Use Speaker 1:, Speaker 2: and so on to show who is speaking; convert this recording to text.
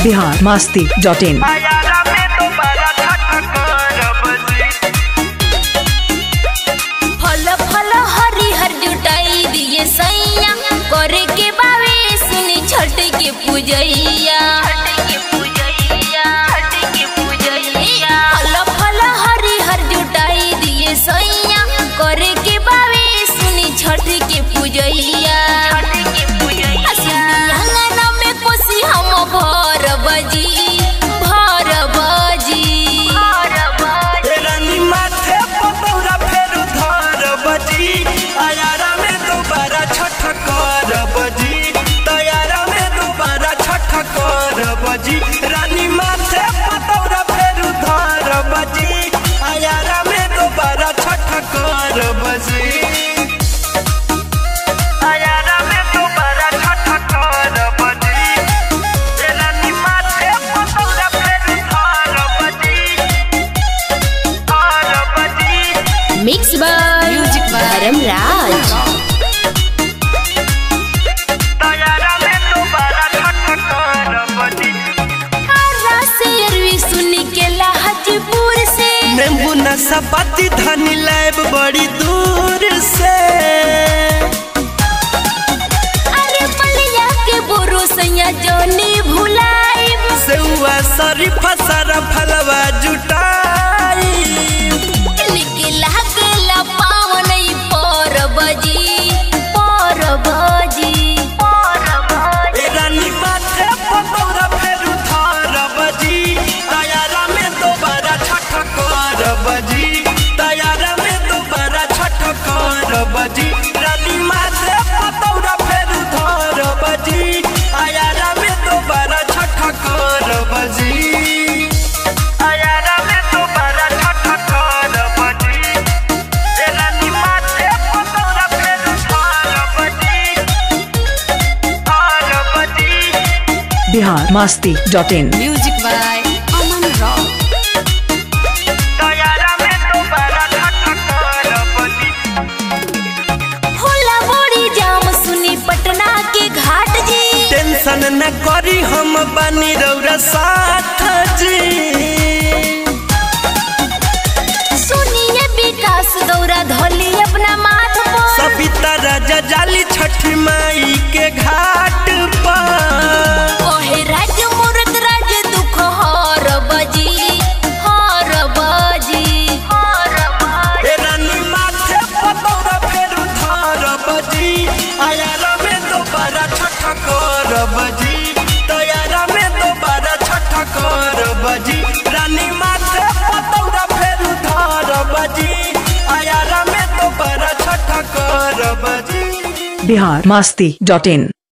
Speaker 1: Bihar Masti dot in
Speaker 2: आयारा में दोबारा ठक करब जी
Speaker 3: फल फल हरी हर जुटाई दिए सैया करे के बावे सुनी छठ के पूजैया फल फल हरी हर जुटाई दिए सैया करे के बावे सुनी छठ के पूजैया असलिया में कोसी हम भर बजी भर बजी
Speaker 2: रानी माथे पतौरा फेर धरब जी आयारा में दोबारा छठ करब जी तयारा में दोबारा छठ करब जी रानी माथे पतौरा फेर धरब जी आयारा में दोबारा छठ करब जी आयारा में दोबारा छठ करब जी रानी माथे पतौरा फेर धरब जी करब जी
Speaker 3: मिक्स बाय म्यूजिक धर्म राज
Speaker 2: तयारा में दोबारा छठ करब जी
Speaker 3: सुनी के लाहजपुर से
Speaker 2: नींबू नशा धनी लैब बड़ी दूर से
Speaker 3: अरे बलिया के बोरो सैया जोनी भुलाइब
Speaker 2: सेउआ शरीफा सारा फलवा जुटाई
Speaker 3: निकला गेला पावन ई परबजी परबजी
Speaker 2: ए रानी माथे पतौरा फेर धरब जी तयारा में दोबारा छठ करब जी तयारा में दोबारा छठ करब जी रानी माथे पतौरा फेर धरब जी आयारा में दोबारा छठ करब जी आयारा में दोबारा छठ करब जी ए रानी माथे पतौरा फेर धरब जी करब जी
Speaker 1: Bihar Masti dot in
Speaker 3: music by Aman rock
Speaker 2: तयारा में दोबारा छठ करब जी
Speaker 3: होला बड़ी जाम सुनी पटना के घाट जी
Speaker 2: टेंशन न करी हम बनी रौरा साथ जी
Speaker 3: सुनिए विकास दौरा धोली अपना माथ पर
Speaker 2: सविता राजा जाली छठी माई के घाट पर
Speaker 3: ओहे राज मूरत राज दुख हर बजी हर बजी
Speaker 2: ए रानी माथे पतौरा फेर धरब जी आयारा में दोबारा छठ करब जी तयारा में दोबारा छठ करब जी रानी माथे पतौरा फेर धरब जी आयारा में दोबारा छठ करब जी
Speaker 1: बिहार मास्ती डॉट इन